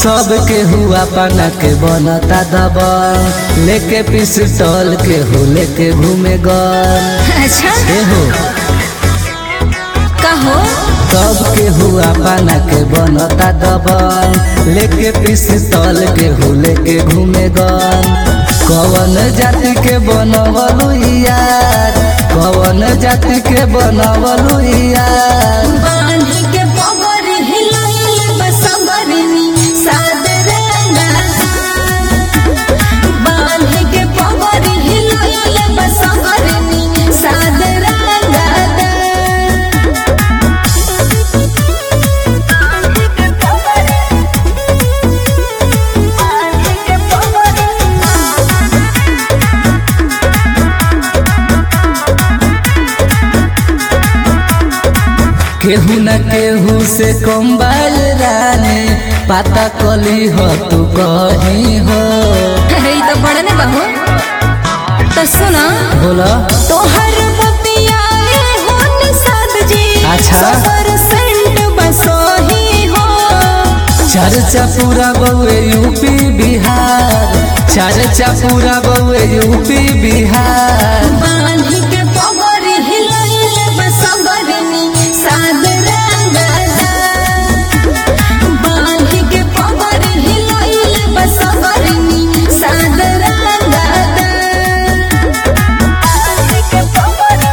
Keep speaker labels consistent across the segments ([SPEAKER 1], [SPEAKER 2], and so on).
[SPEAKER 1] सब के हुआ पाना के बनता दबल लेके पिस्टल के हो लेके घूमे गल
[SPEAKER 2] अच्छा
[SPEAKER 1] ए हो
[SPEAKER 2] कहो
[SPEAKER 1] सब के हुआ पाना के बनता दबल लेके पिस्टल के हो लेके घूमे गल कवन जाति के बनवलू यार कवन जाति के बनवलू यार
[SPEAKER 2] बांध के पवर हिलाइल बसवरनी सादरंगा बांध के पवर हिलाइल बसवरनी सादरंगा
[SPEAKER 1] केहू न केहू से कम बाल रानी पाता कली हो तू कहीं हो
[SPEAKER 2] अरे तो पढ़ने बहू तो सुना
[SPEAKER 1] बोला
[SPEAKER 2] तोहर बतिया हो निषाद जी
[SPEAKER 1] अच्छा।
[SPEAKER 2] सफर सेंट बसोही हो
[SPEAKER 1] चर्चा पूरा बउए यूपी बिहार चर्चा पूरा बउए यूपी बिहार
[SPEAKER 2] बांध के पवर हिलाइल बसवरनी सादरंगा बांध के पवर हिलाइल बसवरनी सादरंगा के पवर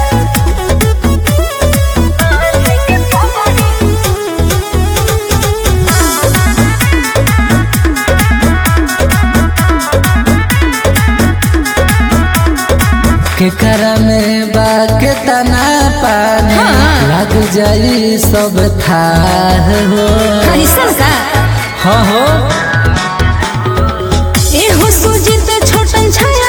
[SPEAKER 2] के पवर
[SPEAKER 1] केकरा में बा के तना पानी
[SPEAKER 2] हाँ।
[SPEAKER 1] लग जाई सब थाह हो
[SPEAKER 2] कैसन का
[SPEAKER 1] हाँ हो
[SPEAKER 2] एहो सुजित छोटन छाया